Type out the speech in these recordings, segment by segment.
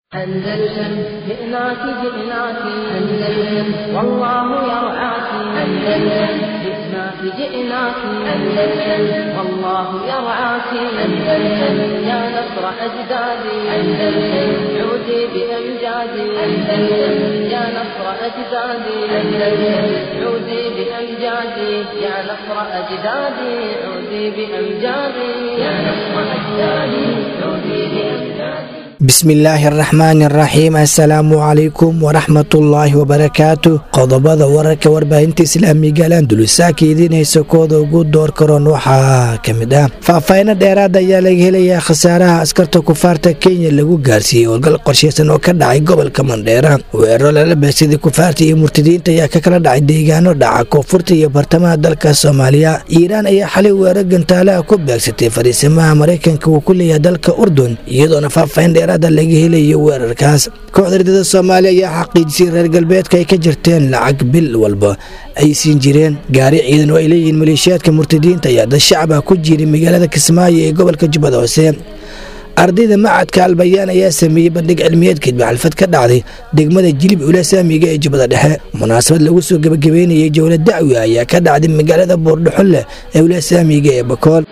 أندلسن جئناك جئناك أندلسن والله يرعاك أندلسن جئناك جئناك أندلسن والله يرعاك أندلسن يا نصر أجدادي أندلسن عودي بأمجادي أندلسن يا نصر أجدادي أندلسن عودي بأمجادي يا نصر أجدادي عودي بأمجادي يا نصر أجدادي عودي بأمجادي bismillaahi araxmaani araxiim assalaamu calaykum waraxmatullaahi wabarakaatu qodobada wararka warbaahinta islaamiga alandulusaaka idiinaysa kooda ugu door karoon waxaa ka mid ah faahfaahino dheeraad ayaa laga helayaa khasaaraha askarta kufaarta kenya lagu gaarsiiyey howlgal qorsheysan oo ka dhacay gobolka mandheera weeraro lala beegsaday kufaarta iyo murtadiinta ayaa ka kala dhacay deegaano dhaca koonfurta iyo bartamaha dalka soomaaliya iiraan ayaa xalay weerar gantaalaha ku beegsatay fariisimaha maraykanka uu ku leeyahay dalka urdun iyadoona faahfaahin dheeraad laga helayo weerarkaas kooxda ridada soomaaliya ayaa xaqiijisay reer galbeedka ay ka jirteen lacag bil walba ay siin jireen gaari ciidan oo ay leeyihiin maleeshiyaadka murtadiinta ayaa dad shacab ah ku jiray magaalada kismaayo ee gobolka jubbada hoose ardayda macadka albayaan ayaa sameeyey bandhig cilmiyeed kadib xalfad ka dhacday degmada jilib ula saamiga ee jubbada dhexe munaasabad lagu soo gebagabeynayay jowla dacwi ayaa ka dhacday magaalada boordhaxolle ee ula saamiga ee bakool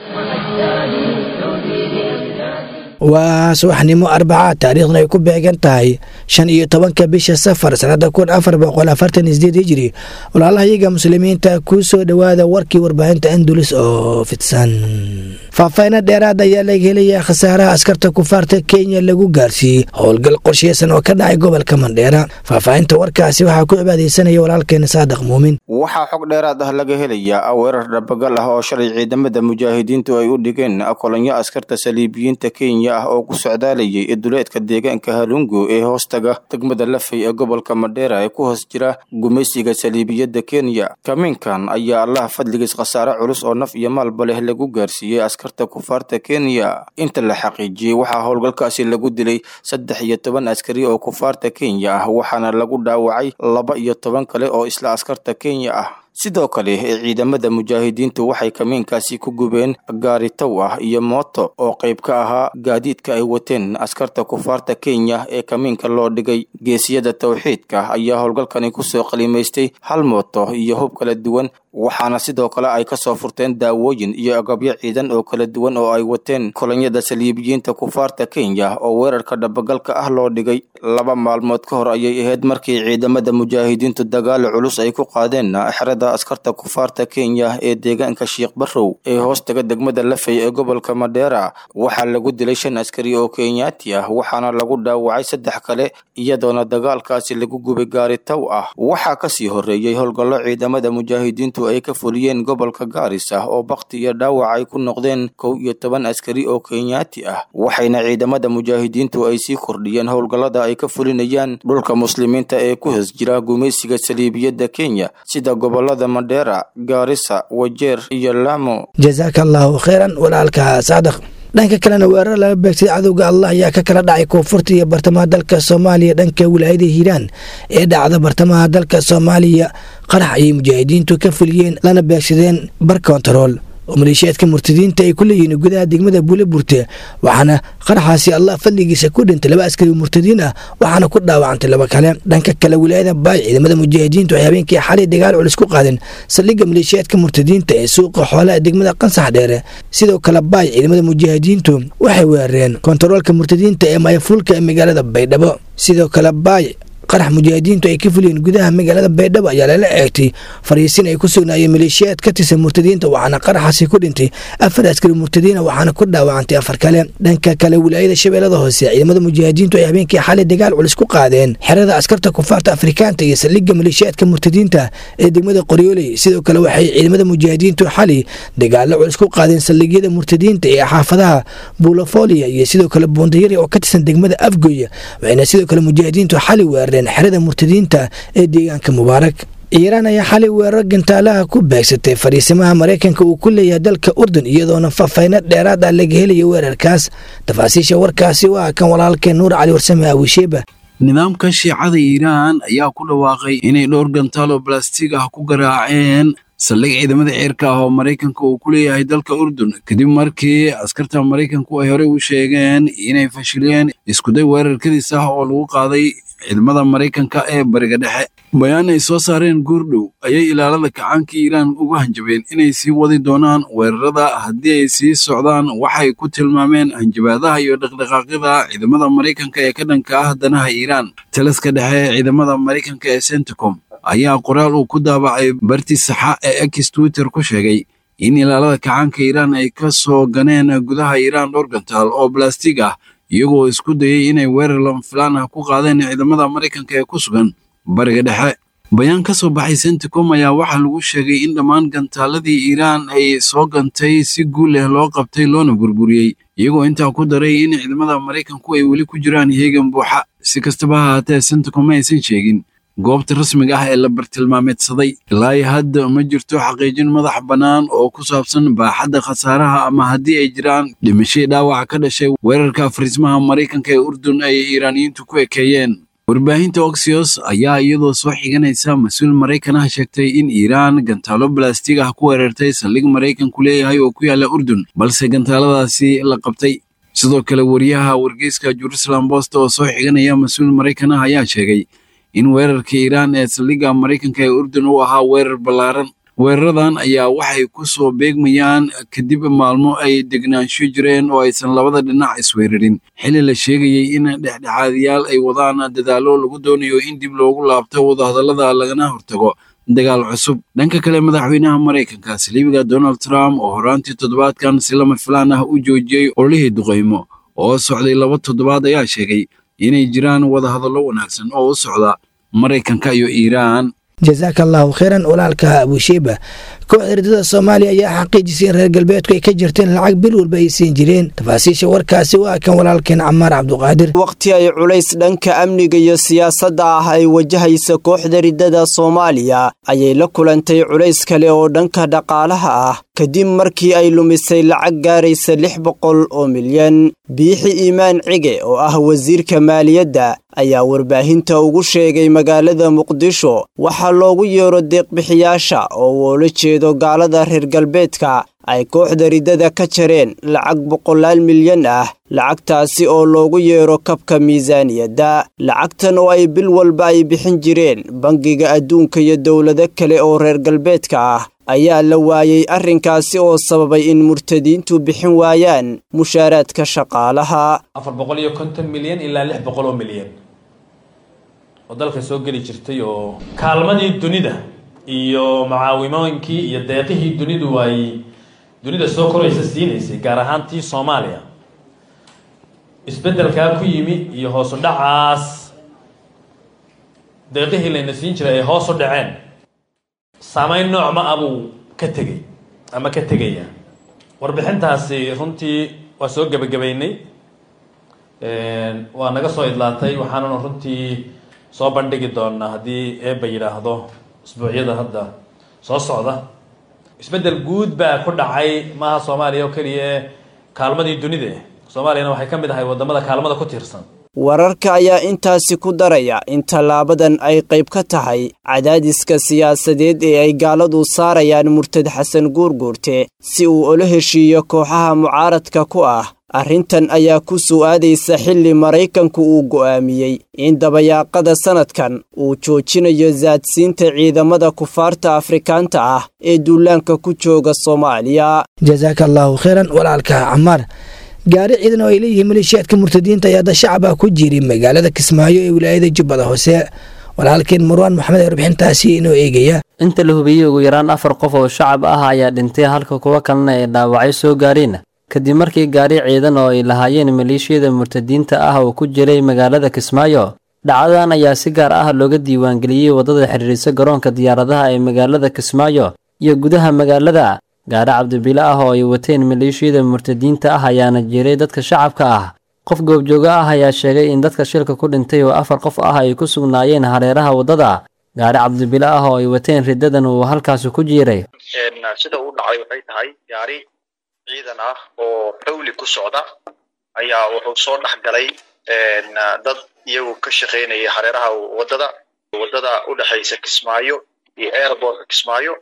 waa subaxnimo arbaca taariikhduna ay ku beegan tahay shan iyo tobanka bisha safar sanada kun afar boqol afartan isdeed hijiri walaalahayaga muslimiinta kuu soo dhowaada warkii warbaahinta andulus oo fidsan faahfaahino dheeraad ayaa laga helayaa khasaaraha askarta kufaarta kenya lagu gaarsiiyey howlgal qorsheysan oo ka dhacay gobolka mandheera faahfaahinta warkaasi waxaa ku cibaadeysanaya walaalkeena saadiq muumin waxaa xog dheeraad ah laga helayaa weerar dhabagal ah oo shalay ciidamada mujaahidiintu ay u dhigeen kolonyo askarta saliibiyiinta kenya ah oo ku socdaalayay duleedka deegaanka halungu ee hoostaga degmada lafay ee gobolka madheera ee ku hoos jira gumaysiga saliibiyadda kenya kamiinkan ayaa allaha fadligiis khasaare culus oo naf iyo maalba leh lagu gaarsiiyey askarta kufaarta kenya inta la xaqiijiyey waxaa howlgalkaasi lagu dilay saddex iyo toban askari oo kufaarta kenya ah waxaana lagu dhaawacay laba iyo toban kale oo isla askarta kenya ah sidoo kale ee ciidamada mujaahidiintu waxay kamiinkaasi ku gubeen gaari tow ah iyo mooto oo qayb ka ahaa gaadiidka ay wateen askarta kufaarta kenya ee kamiinka loo dhigay geesiyada towxiidka ayaa howlgalkani kusoo qalimaystay hal mooto iyo hub kala duwan waxaana sidoo kale ay kasoo furteen daawooyin iyo agabyo ciidan oo kala duwan oo ay wateen kolonyada saliibiyiinta kufaarta kenya oo weerarka dhabagalka ah loo dhigay laba maalmood ka hor ayay ahayd markii ciidamada mujaahidiintu dagaal culus ay ku qaadeen xerada askarta kufaarta kenya ee deegaanka sheikh barrow ee hoostaga degmada lafay ee gobolka madheera waxaa lagu dilay shan askari oo kenyaati ah waxaana lagu dhaawacay saddex kale iyadoona dagaalkaasi lagu gubay gaari taw ah waxaa kasii horeeyey howlgallo ciidamada mujaahidiintu ay ka fuliyeen gobolka gaaris ah oo bakti iyo dhaawac ay ku noqdeen kow iyo toban askari oo kenyaati ah waxayna ciidamada mujaahidiintu ay sii kordhiyeen howlgallada ay ka fulinayaan dhulka muslimiinta ee ku hoos jira gumaysiga saliibiyadda kenya sida gobolada madheera gaarisa wajeer iyo laamo jasaaka allaahu kheyran walaalka saadaq dhanka kalena weerar laga beegsaday cadowga allah ayaa ka kala dhacay koonfurta iyo bartamaha dalka soomaaliya dhanka wilaayada hiiraan ee dhacda bartamaha dalka soomaaliya qarax ayay mujaahidiintu ka fuliyeen lana beegsadeen bar kontarool oo maleeshiyaadka murtadiinta ay ku leeyihiin gudaha degmada buulaburte waxaana qaraxaasi allah fadligiisa ku dhintay laba askari murtadiin ah waxaana ku dhaawacantay laba kale dhanka kale wilaayada baay ciidamada mujaahidiintu ay habeenkii xalay dagaal culus ku qaadeen saldhigga maleeshiyaadka murtadiinta ee suuqa xoolaha degmada qansax dheere sidoo kale baay ciidamada mujaahidiintu waxay weerareen kontaroolka murtadiinta ee mayafuulka ee magaalada baydhabo sidoo kale baay qarax mujaahidiintu ay ka fuliyeen gudaha magaalada baydhabo ayaa lala eegtay fariisin ay ku sugnaayeen maleeshiyaad ka tirsan murtadiinta waxaana qaraxaasi ku dhintay afar askari murtadiina waxaana ku dhaawacantay afar kale dhanka kale wilaayada shabeellada hoose ciidamada mujaahidiintu ay habeenkii xalay dagaal culus ku qaadeen xerada askarta kufaarta afrikaanta iyo saldhigga maleeshiyaadka murtadiinta ee degmada qoryooley sidoo kale waxay ciidamada mujaahidiintu xalay dagaalo culus ku qaadeen saldhigyada murtadiinta ee xaafadaha buulofolia iyo sidoo kale buundayari oo ka tirsan degmada afgoy waxayna sidoo kale mujaahidiintu xalay weerareen xerada murtadiinta ee deegaanka mubaarak iiraan ayaa xalay weerar gantaalaha ku beegsatay fariisimaha maraykanka uu ku leeyahay dalka urdun iyadoona faahfayno dheeraad ah laga helaya weerarkaas tafaasiisha warkaasi waa kan walaalkeen nuur cali warsame awisheeba nidaamka shiicada iiraan ayaa ku dhawaaqay inay dhowr gantaal oo balastiig ah ku garaaceen saldhig ciidamada ceerka ah oo maraykanka uu ku leeyahay dalka urdun kadib markii askarta maraykanku ay horey u sheegeen inay fashiliyeen iskuday weerarkadiis ah oo lagu qaaday ciidamada maraykanka ee bariga dhexe bayaan ay soo saareen guurdhow ayay ilaalada kacaanka iiraan ugu hanjabeen inay sii wadi doonaan weerarada haddii ay sii socdaan waxay ku tilmaameen hanjabaadaha iyo dhaqdhaqaaqyada ciidamada maraykanka ee ka dhanka ah danaha iiraan taliska dhexe ee ciidamada maraykanka ee centicom ayaa qoraal uu ku daabacay barti saxa ee ex twitter ku sheegay in ilaalada kacaanka iiraan ay ka soo ganeen gudaha iiraan dhowr gantaal oo balastig ah iyagoo isku dayay inay weerar lamfilaan ah ku qaadeen ciidamada maraykanka ee ku sugan bariga dhexe bayaan ka soo baxay centicom ayaa waxaa lagu sheegay in dhammaan gantaaladii iiraan ay soo gantay si guul leh loo qabtay loona burburiyey iyagoo intaa ku daray in ciidamada maraykanku ay weli ku jiraan heegan buuxa si kastaba ha haatee centicom ma aysan sheegin goobta rasmiga ah ee la bartilmaameedsaday ilaa iyo hadda ma jirto xaqiijin madax bannaan oo ku saabsan baaxadda khasaaraha ama haddii ay jiraan dhimashii dhaawaca ka dhashay weerarka fariismaha maraykanka ee urdun ay iiraaniyiintu ku ekeeyeen warbaahinta oxios ayaa iyadoo soo xiganaysa mas-uul maraykan ah sheegtay in iiraan gantaalo balastig ah ku weerartay saldhig maraykanku leeyahay oo ku yaalla urdun balse gantaaladaasi la qabtay sidoo kale wariyaha wargeyska jerusalem bost oo soo xiganaya mas-uul maraykan ah ayaa sheegay in weerarka iiraan ee saldhigga maraykanka ee urdun uu ahaa weerar ballaaran weeraradan ayaa waxay ku soo beegmayaan kadib maalmo ay degnaansho jireen oo aysan labada dhinac isweerarin xilli la sheegayey in dhexdhexaadiyaal ay wadaan dadaallo lagu doonayo in dib loogu laabto wadahadallada lagana hortago dagaal cusub dhanka kale madaxweynaha maraykanka saliibiga donald trump oo horaantii toddobaadkan si lama filaan ah u joojiyey ololihii duqaymo oo socday laba toddobaad ayaa sheegay inay jiraan wadahadallo wanaagsan oo u socda maraykanka iyo iiraan jasaaka allahu kheyran walaalka abushiiba kooxda ridada soomaaliya ayaa xaqiijisay in reer galbeedku ay ka jirteen lacag bil walba ay siin jireen tafaasiisha warkaasi waa kan walaalkeen camaar cabduqaadir waqti ay culays dhanka amniga iyo siyaasadda ah ay wajahaysa kooxda ridada soomaaliya ayay la kulantay culays kale oo dhanka dhaqaalaha ah kadib markii ay lumisay lacag gaaraysa lix boqol oo milyan biixi iimaan cige oo ah wasiirka maaliyadda ayaa warbaahinta ugu sheegay magaalada muqdisho waxaa loogu yeero deeqbixiyaasha oo woola jeedo gaalada reer galbeedka ay kooxda riddada ka jareen lacag boqolaal milyan ah lacagtaasi oo loogu yeero kabka miisaaniyadda lacagtan oo ay bil walba ay bixin jireen bangiga adduunka iyo dowlado kale oo reer galbeedka ah ayaa la waayey arrinkaasi oo sababay in murtadiintu bixin waayaan mushaaraadka shaqaalaha afar boqol iyo konton milyan ilaa lix boqol oo milyan oo dalka soo geli jirtay oo kaalmadii dunida iyo macaawimooyinkii iyo deeqihii dunidu ay dunida soo koraysa siinaysay gaar ahaan tii soomaaliya isbeddelkaa ku yimi iyo hoosu dhacaas deeqihii layna siin jiray ay hoos u dhaceen saamayn nooc ma abuu ka tegey ama ka tegaya warbixintaasi runtii waa soo gebagabaynay waa naga soo idlaatay waxaanuna runtii soo bandhigi doonaa haddii eebba yidhaahdo isbuucyada hadda soo socda isbeddel guud baa ku dhacay maaha soomaaliya oo keliya ee kaalmadii dunida soomaaliyana waxay ka mid ahay waddamada kaalmada ku tiirsan wararka ayaa intaasi ku daraya in tallaabadan ay qayb ka tahay cadaadiska siyaasadeed ee ay gaaladu saarayaan murtad xasan guurguurte si uu ula heshiiyo kooxaha mucaaradka ku ah arrintan ayaa ku su'aadaysa xilli maraykanku uu go'aamiyey in dabayaaqada sannadkan uu joojinayo saadsiinta ciidamada kufaarta afrikaanta ah ee duulaanka ku jooga soomaaliya jasaaka allaahu kheyran walaalka camaar gaari ciidan oo ay leeyihiin maleeshiyaadka murtadiinta ayaa da shacaba ku jiray magaalada kismaayo ee wilaayada jubbada hoose walaalkeen marwaan maxamed ee warbixintaasi inoo eegaya inta la hubiyey ugu yaraan afar qof oo shacab ah ayaa dhintay halka kuwo kalena ay dhaawacyo soo gaareen kadib markii gaari ciidan oo ay lahaayeen maleeshiyada murtadiinta ah oo ku jiray magaalada kismaayo dhacdadan ayaa si gaar ah looga diiwaangeliyey waddada xidhiirisa garoonka diyaaradaha ee magaalada kismaayo iyo gudaha magaalada gaari cabdibile ah oo ay wateen maleeshiyada murtadiinta ah ayaana jiray dadka shacabka ah qof goobjooga ah ayaa sheegay in dadka shilka ku dhintay oo afar qof ah ay ku sugnaayeen hareeraha waddada gaari cabdibile ah oo ay wateen riddadan uu halkaasi ku jiiray sida uu dhacay waxay tahay gaari ciidan ah oo xawli ku socda ayaa wuxuu soo dhex galay dad iyagu ka shaqaynaya hareeraha waddada waddada u dhexaysa kismaayo iyo airbortka kismaayo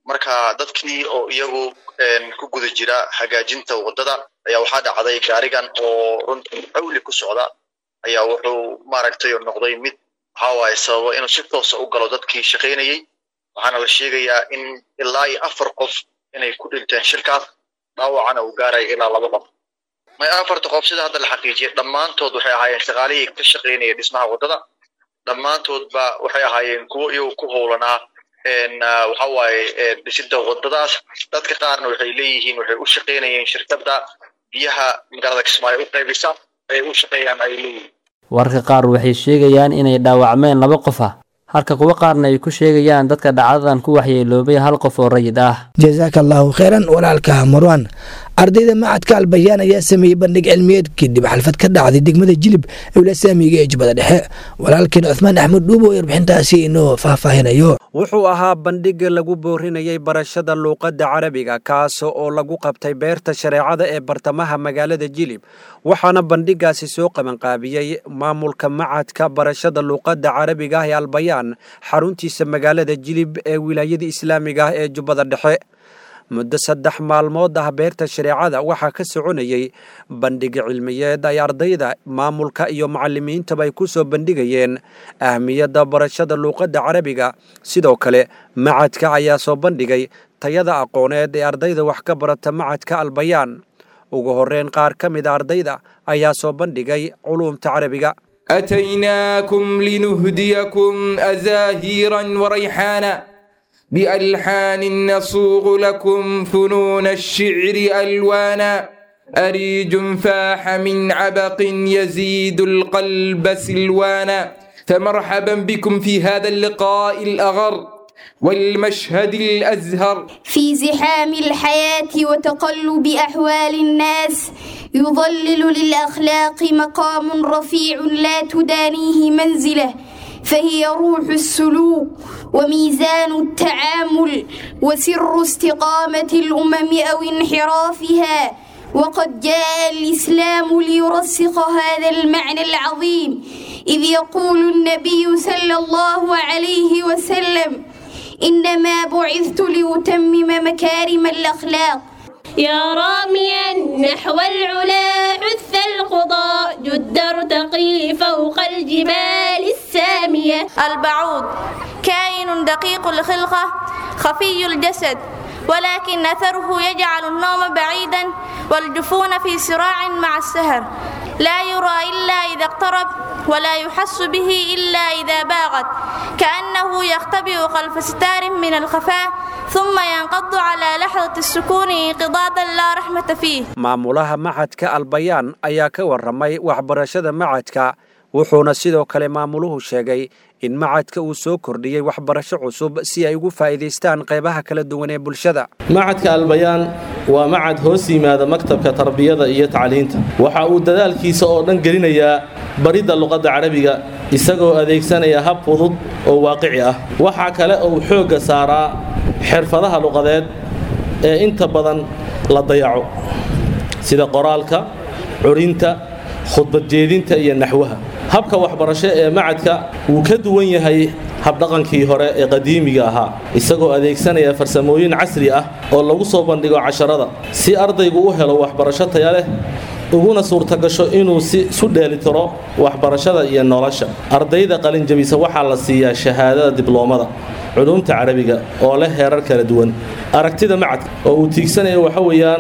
marka dadkii oo iyagu ku guda jira hagaajinta waddada ayaa waxaa dhacday gaarigan oo runtii xawli ku socda ayaa wuxuu maaragtay noqday mid waxaa waaye sababa inuu si toosa u galo dadkii shaqaynayey waxaana la sheegayaa in ilaa iyo afar qof inay ku dhinteen shirkaas dhaawacana uu gaaraya ilaa laba qof may afarta qof sida hadda la xaqiijiyay dhammaantood waxay ahaayeen shaqaalihii ka shaqaynaya dhismaha waddada dhammaantoodba waxay ahaayeen kuwo iyagu ku howlanaa waxa waaye dhisidda waddadaas dadka qaarna waxay leeyihiin waxay u shaqaynayeen shirkadda biyaha magaalada kismaayo u qaybisa ay u shaqeeyaan ay leeyihiin wararka qaar waxay sheegayaan inay dhaawacmeen laba qof ah halka kuwo qaarna ay ku sheegayaan dadka dhacdadan ku waxyeeloobay hal qof oo rayid ah jasaaka allaahu kheyran walaalka marwan ardayda macadka albayaan ayaa sameeyey bandhig cilmiyeed kadib xalfad ka dhacday degmada jilib ewla saamiga ee jubbada dhexe walaalkeen cuthmaan axmed dhuubo oo warbixintaasi inoo faahfaahinayo wuxuu ahaa bandhig lagu boorinayay barashada luuqadda carabiga kaas oo lagu qabtay beerta shareecada ee bartamaha magaalada jilib waxaana bandhigaasi soo qabanqaabiyey maamulka macadka barashada luuqadda carabiga ah ee albayaan xaruntiisa magaalada jilib ee wilaayada islaamiga ah ee jubbada dhexe muddo saddex maalmood ah beerta shareecada waxaa ka soconayey bandhig cilmiyeed ay ardayda maamulka iyo macalimiintaba ay ku soo bandhigayeen ahmiyadda barashada luuqadda carabiga sidoo kale macadka ayaa soo bandhigay tayada aqooneed ee ardayda wax ka barata macadka albayaan ugu horreyn qaar ka mida ardayda ayaa soo bandhigay culuumta carabiga أتيناكم لنهديكم أزاهيرا وريحانا بألحان نصوغ لكم فنون الشعر ألوانا أريج فاح من عبق يزيد القلب سلوانا فمرحبا بكم في هذا اللقاء الأغر والمشهد الأزهر في زحام الحياة وتقلب أحوال الناس يظلل للأخلاق مقام رفيع لا تدانيه منزله فهي روح السلوك وميزان التعامل وسر استقامة الأمم أو انحرافها وقد جاء الإسلام ليرسخ هذا المعنى العظيم إذ يقول النبي صلى الله عليه وسلم إنما بعثت لأتمم مكارم الأخلاق يا راميا نحو العلا عث القضاء جد ارتقي فوق الجبال السامية البعوض كائن دقيق الخلقة خفي الجسد ولكن أثره يجعل النوم بعيدا والجفون في صراع مع السهر لا يرى إلا إذا اقترب ولا يحس به إلا إذا باغت كأنه يختبئ خلف ستار من الخفاء ثم ينقض على لحظة السكون انقضاضا لا رحمة فيه maamulaha macadka albayaan ayaa ka warramay waxbarashada macadka wuxuuna sidoo kale maamuluhu sheegay in macadka uu soo kordhiyey waxbarasho cusub si ay ugu faa'iidaystaan qaybaha kala duwan ee bulshada macadka albayaan waa macad hoos yimaada maktabka tarbiyada iyo tacliinta waxa uu dadaalkiisa oo dhan gelinayaa baridda luqadda carabiga isagoo adeegsanaya hab fudud oo waaqici ah waxaa kale uu xoogga saaraa xirfadaha luqadeed ee inta badan la dayaco sida qoraalka curinta khudbad jeedinta iyo naxwaha habka waxbarasho ee macadka wuu ka duwan yahay habdhaqankii hore ee qadiimiga ahaa isagoo adeegsanaya farsamooyin casri ah oo lagu soo bandhigo casharada si ardaygu u helo waxbarasho taya leh uguna suurtagasho inuu si isu dheelitiro waxbarashada iyo nolosha ardayda qalinjabisa waxaa la siiyaa shahaadada dibloomada culuumta carabiga oo leh heerar kala duwan aragtida macadka oo uu tiigsanayo waxa weeyaan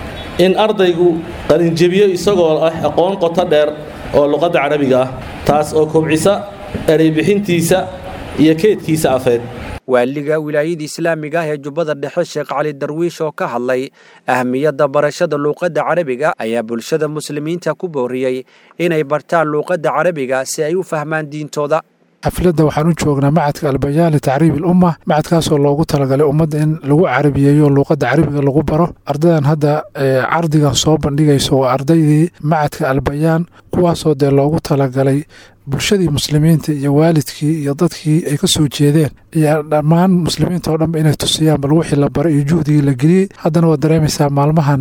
in ardaygu qalinjebiyo isagoo ah aqoon qoto dheer oo luqadda carabiga ah taas oo kobcisa ereybixintiisa iyo keedkiisa afeed waaliga wilaayada islaamiga ah ee jubbada dhexe sheekh cali darwiish oo ka hadlay ahmiyadda barashada luuqadda carabiga ayaa bulshada muslimiinta ku booriyey inay bartaan luuqadda carabiga si ay u fahmaan diintooda xafladda waxaan u joognaa macadka albayaan litacriib ilumma macadkaasoo loogu talagalay ummadda in lagu carabiyeeyo luuqadda carabiga lagu baro ardaydan hadda cardigan soo bandhigayso waa ardaydii macadka albayaan kuwaasoo dee loogu talagalay bulshadii muslimiinta iyo waalidkii iyo dadkii ay ka soo jeedeen iyo dhammaan muslimiinta oo dhanba inay tusiyaan bal wixii la baray iyo juhdigii la geliyey haddana waad dareemaysaa maalmahan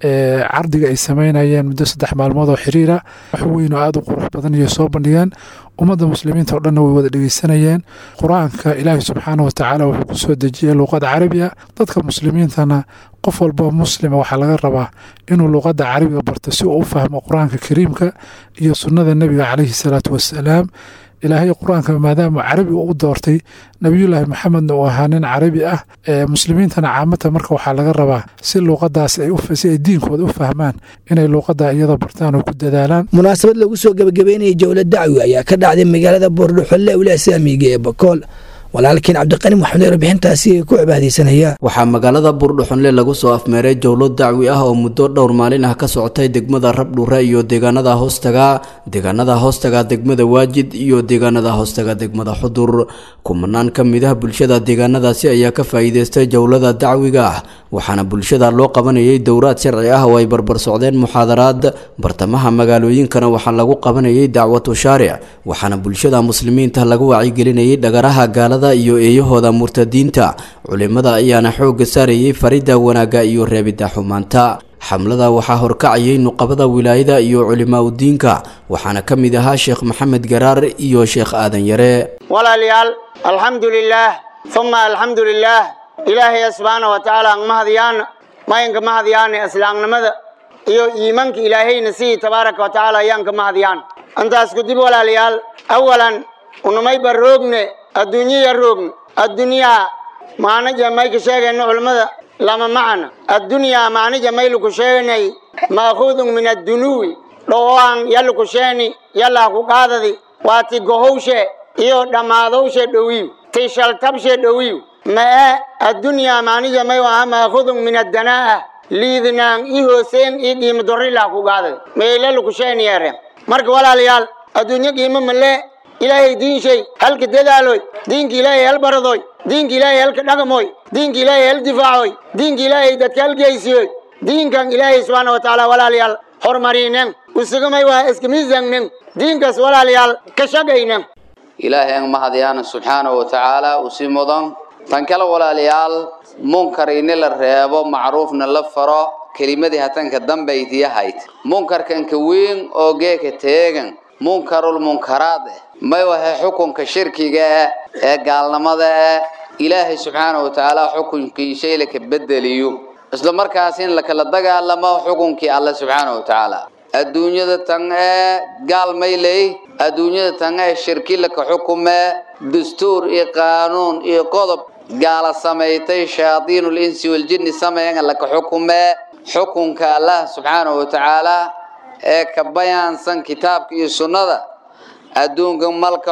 cardiga ay samaynayeen muddo saddex maalmood oo xiriira wax weyn oo aada u qurux badan iyo soo bandhigeen ummadda muslimiinta oo dhanna way wada dhegeysanayeen qur-aanka ilaahi subxaana watacaala wuxuu ku soo dejiyey luuqada carabiga dadka muslimiintana qof walboo muslima waxaa laga rabaa inuu luuqadda carabiga barto si uu u fahmo qur-aanka kariimka iyo sunnada nebiga caleyhi salaatu wasalaam ilaahay qur-aanka maadaama carabi u doortay nebiyullaahi maxamedna uu ahaa nin carabi ah muslimiintana caamata marka waxaa laga rabaa si luuqadaas si ay diinkooda u fahmaan inay luuqada iyada bartaan oo ku dadaalaan munaasabad lagu soo gebagabeynayay jowlad dacwi ayaa ka dhacday magaalada boordhuxolle ula saamiga ee bakool walaalkiin cabdiqani maxamed warbixintaasi ay ku cibaadeysanayaan waxaa magaalada buurdhuxunle lagu soo afmeeray jowlo dacwi ah oo muddo dhowr maalin ah ka socotay degmada rabdhure iyo deegaanada hoostaga deegaanada hoostaga degmada waajid iyo deegaanada hoostaga degmada xudur kumanaan ka mid ah bulshada deegaanadaasi ayaa ka faa'iideystay jowlada dacwiga ah waxaana bulshada loo qabanayay dowraad sharci ah oo ay barbar socdeen muxaadaraad bartamaha magaalooyinkana waxaa lagu qabanayay dacwatu shaaric waxaana bulshada muslimiinta lagu wacyigelinayay dhagaraha gaalada iyo eeyahooda murtadiinta culimada ayaana xoogga saarayay faridda wanaagga iyo reebidda xumaanta xamlada waxaa horkacayay nuqabada wilaayada iyo culimaa udiinka waxaana ka mid ahaa sheekh maxamed garaar iyo sheekh aadan yare walaalayaal alxamdu lilaah uma alxamdu lilaah ilaahay subxaana wa tacaala ang mahadyaana mayanka mahadyaana islaamnimada iyo iimanka ilaahayna sidii tabaaraka wa tacaala ayaan ka mahadyaan intaas kudib walaalayaal awalan unamayba roogne adduunyaya roogn addunyaa maanaja may ka sheegayno culimmada lama macana addunyaa maanaja maylaku sheeganay ma'khuudun min addunuwi dhowaan yallaku sheeni yallaa ku qaadadi waa ti gohowshe iyo dhammaadowshe dhowiw ti shaltabshe dhowiw ma'e addunyaa maanija may aha ma'khudun min addanaa'a liidnaan i hooseen ii qiimo dorrilaa ku qaadadi meelallaku sheeni yeere marka walaalayaal adduunyo qiimo malee ilaahay diin shay halka dadaaloy diinka ilaahay hal baradoy diinka ilaahay halka dhaqmoy diinka ilaahay hal difaacoy diinka ilaahay dadka hal geysiyoy diinkan ilaahay subxaana wa tacaala walaalayaal hormarinen usugamay waa iska miisangnen diinkaas walaalayaal ka shaqaynen ilaahay ang mahadyaana subxaana wa tacaala usi mudan tan kale walaalayaal munkar ini la reebo macruufna la faro kelimadii hatanka dambaytiyahayd munkarkanka weyn oo geeka teegan munkarul munkaraad eh may wahe xukunka shirkiga eh ee gaalnimada eh ilaahay subxaana wa tacaala xukunkii shay laka bedeliyo isla markaas in lakala dagaalamo xukunkii alle subxaana wa tacaala adduunyada tan ee gaal may ley adduunyada tan ee shirki laka xukume dastuur iyo qaanuun iyo qodob gaala samaysay shayaadiinul insi waljinni sameeyan laka xukume xukunka allah subxaana wa tacaala ee ka bayaansan kitaabka iyo sunnada adduunka malka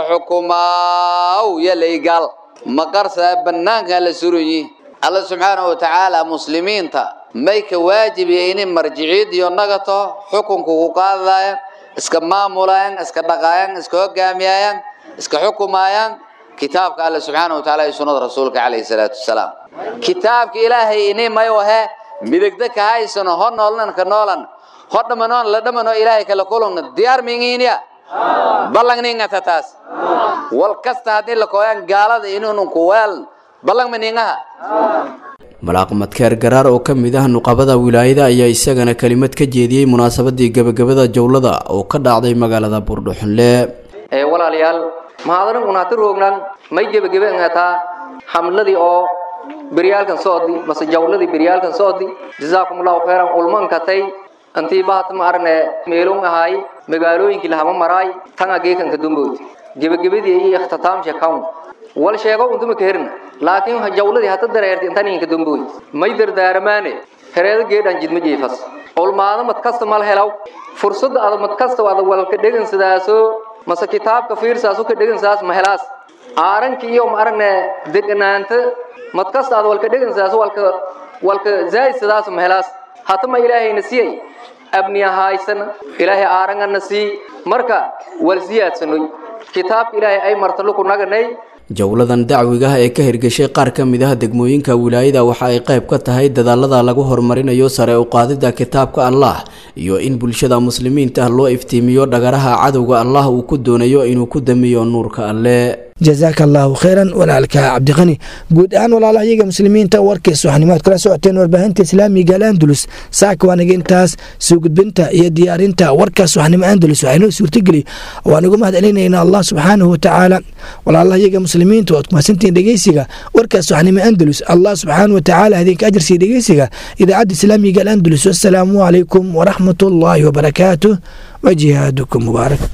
xukumaaw yalaygaal maqarsaa bannaanka la suranyi alla subxaana wa tacaala muslimiinta may ka waajibiya inay marjiciid iyo nagato xukunka ku qaadayaan iska maamulayaan iska dhaqaayaan iska hogaamiyayaan iska xukumayaan kitaabka alla subxaana wa tacaala iyo sunnada rasuulka calayhi salaatu wasalaam kitaabka ilaahay inay may wahe midigda ka haysano ho noolnan ka noolan ho dhamanoon la dhamano ilaahay kala kulungna diyaar mingiinya ballang ningata taas wal kasta haddii la kooyaan gaalada inuunun ku weelan ballang ma ningaha malaaq madkeer garaar oo ka mid ah nuqabada wilaayada ayaa isagana kelimad ka jeediyey munaasabadii gebagabada jowlada oo ka dhacday magaalada buurdhuxunle ee walaalayaal mahadanan unaati roognan may gebagebe ngataa xamladii oo beryaalkan soodi mase jawladii beryaalkan soodi jazaakumullahu khayran ulmankatay antii bahat ma arne meelun ahay magaalooyinkii lahama maraay tan ageekanka dumbood gebagabadii iyo ikhtitaamsha kawn wal sheego untuma ka herna laakiin jawladii hata dareerti intaninka dumbood may dardaaramaane hereedo geedhan jidma jiifas ulmaado mad kasta mal helaw fursadda ada mad kasta ada walka dhegan sidaaso mase kitaabka fiirsaasu ka dhegan sidaas ma helaas aaranki iyo ma aragne deganaanta mad kasta ada walka dhegan sidaaso walka walka zaid sidaas ma helaas hatama ilaahayna siyay abniya haysana ilaahay aarangana sii marka wal siyaadsanoy kitaabka ilaahay ay marta luku naganay jowladan dacwigaah ee ka hirgashay qaar ka mid ah degmooyinka wilaayada waxa ay qayb ka tahay dadaalada lagu horumarinayo sare u qaadida kitaabka allah iyo in bulshada muslimiinta loo iftiimiyo dhagaraha cadowga allah uu ku doonayo inuu ku damiyo nuurka alle jazaaka allaahu khayran walaalka cabdiqani guud ahaan walaalaha iyaga muslimiinta warkiis waxanimaad kula socoteen warbaahinta islaamiga alandulus saaka waanaga intaas soo gudbinta iyo diyaarinta warkaas waxnimo andalus waxaynoo suurtageli waan ugu mahad celinaynaa allah subxaanahu watacaala walaalaha iyaga muslimiinta waad kumasantihiin dhegeysiga warkaas waxnimo andalus allah subxaanahu watacaala idinka ajarsiiya dhegeysiga idaacadda islaamiga alandulus wassalaamu calaykum waraxmat ullaahi wabarakaatuh وجهادكم مبارك